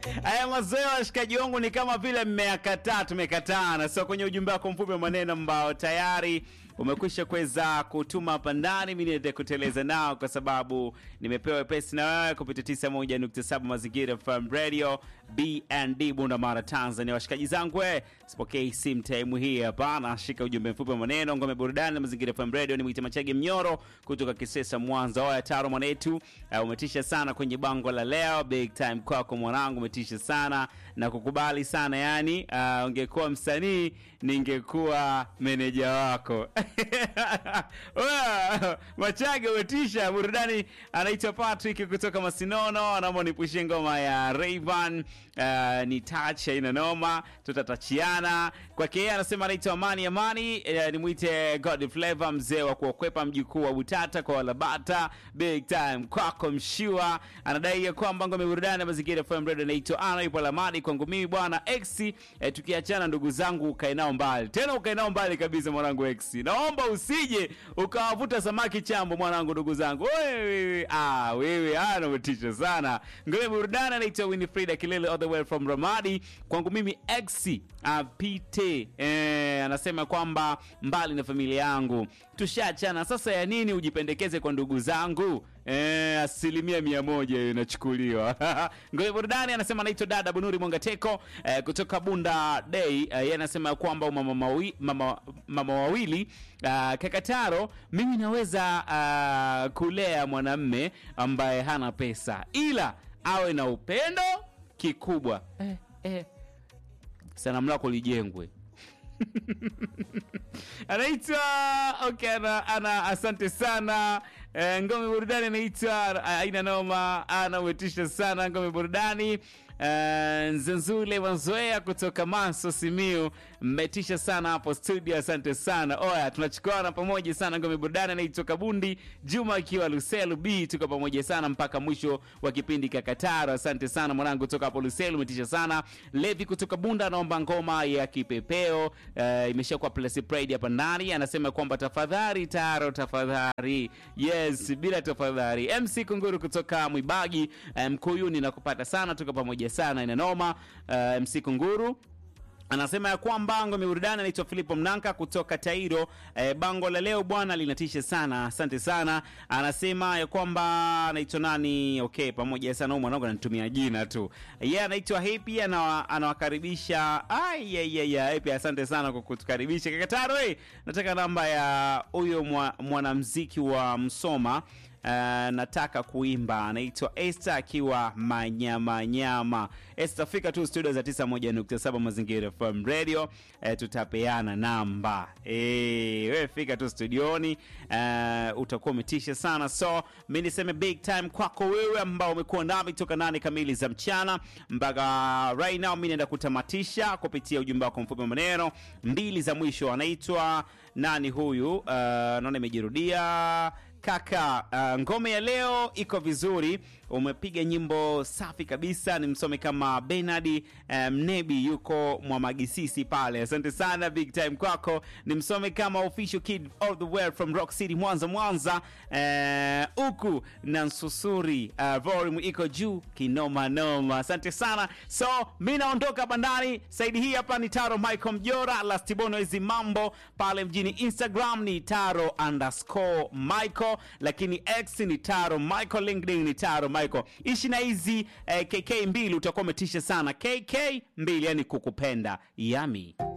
Haya mazoea washikaji wangu ni kama vile mmeyakataa, tumekatana. So kwenye ujumbe wako mfupi wa maneno ambao tayari umekwisha kuweza kutuma hapa ndani, mimi niende kuteleza nao kwa sababu nimepewa wepesi na wewe kupitia 91.7 Mazingira FM Radio BND Bunda Mara Tanzania. Washikaji zangu we, sipokei simu time hii hapa, nashika ujumbe mfupi wa maneno ngome burudani na Mazingira FM Radio. Ni mwite Machage Mnyoro kutoka Kisesa Mwanza. Oya taro mwanetu, uh, umetisha sana kwenye bango la leo, big time kwako mwanangu, umetisha sana na kukubali sana yani. Uh, ungekuwa msanii ningekuwa meneja wako. Oya, Machage umetisha burudani. Anaitwa Patrick kutoka Masinono, anaomba nipushie ngoma ya Rayvan uh, ni touch ina noma, tutatachiana kwake yeye. Anasema anaitwa Amani Amani, uh, nimwite God Flavor, mzee wa kuokwepa, mjukuu wa Butata kwa Walabata, big time kwako mshua. Anadai ya kwamba ngome burudani ya mazingira FM Radio inaitwa ana ipo Lamadi. Kwangu mimi bwana X, eh, tukiachana ndugu zangu, ukae nao mbali tena, ukae nao mbali kabisa mwanangu X, naomba usije ukawavuta samaki chambo mwanangu, ndugu zangu wewe, ah wewe, ah umetisha sana. Ngome burudani anaitwa Winifrida Kilele all the way from Ramadi. Kwangu mimi X apite, eh, anasema kwamba mbali na familia yangu tushaachana, sasa ya nini ujipendekeze kwa ndugu zangu? Eh, asilimia mia moja hiyo inachukuliwa. Ngoja burudani anasema anaitwa dada Bunuri Mwangateko eh, kutoka Bunda Day. Eh, yeye anasema kwamba mama, mawi, mama, mama wawili uh, Kakataro, mimi naweza uh, kulea mwanamme ambaye hana pesa ila awe na upendo kikubwa. Eh, eh. Sanamu lako lijengwe anaitwa okay, ana, ana asante sana e, ngome burudani anaitwa aina noma ana umetisha sana ngome burudani e, nzenzule mazoea kutoka maso simiu mmetisha sana hapo studio asante sana oya tunachukuana pamoja sana ngome burudani anaitwa kabundi juma akiwa luselu b tuko pamoja sana mpaka mwisho wa kipindi kakataro asante sana mwanangu kutoka hapo luselu umetisha sana levi kutoka bunda anaomba ngoma ya kipepeo uh, imeshakuwa plus pride hapa ndani anasema kwamba tafadhali taro tafadhali yes bila tafadhali mc kunguru kutoka mwibagi uh, mkuyuni nakupata sana tuko pamoja sana inanoma uh, mc kunguru anasema ya kwamba ngome burudani anaitwa filipo mnanka kutoka tairo e, bango la leo bwana linatisha sana asante sana anasema ya kwamba anaitwa nani okay pamoja sana huyu mwanangu ananitumia jina tu ye yeah, anaitwa hepi anawa, anawakaribisha hepi asante sana kwa kutukaribisha kakataro hey, nataka namba ya huyo mwanamziki wa msoma Uh, nataka kuimba anaitwa Esther akiwa manyamanyama. Esther, fika tu studio za 91.7 Mazingira FM Radio, uh, tutapeana namba eh, wewe fika tu studioni, uh, utakuwa umetisha sana. So mi niseme big time kwako wewe ambao umekuwa nami toka nane kamili za mchana mpaka right now. Mi naenda kutamatisha kupitia ujumbe wako mfupi wa maneno mbili za mwisho. Anaitwa nani huyu? Uh, naona imejirudia kaka uh, ngome ya leo iko vizuri umepiga nyimbo safi kabisa ni msome kama benard mnebi um, yuko mwamagisisi pale asante sana big time kwako ni msome kama official kid all the way from rock city mwanza mwanza huku uh, na nsusuri uh, volume iko juu kinomanoma asante sana so mi naondoka bandani saidi hii hapa ni taro michael mjora lastibono hizi mambo pale mjini instagram ni taro underscore michael lakini x ni taro michael linkedin ni taro michael ishi na hizi eh, kk mbili utakuwa umetisha sana kk mbili yani kukupenda yami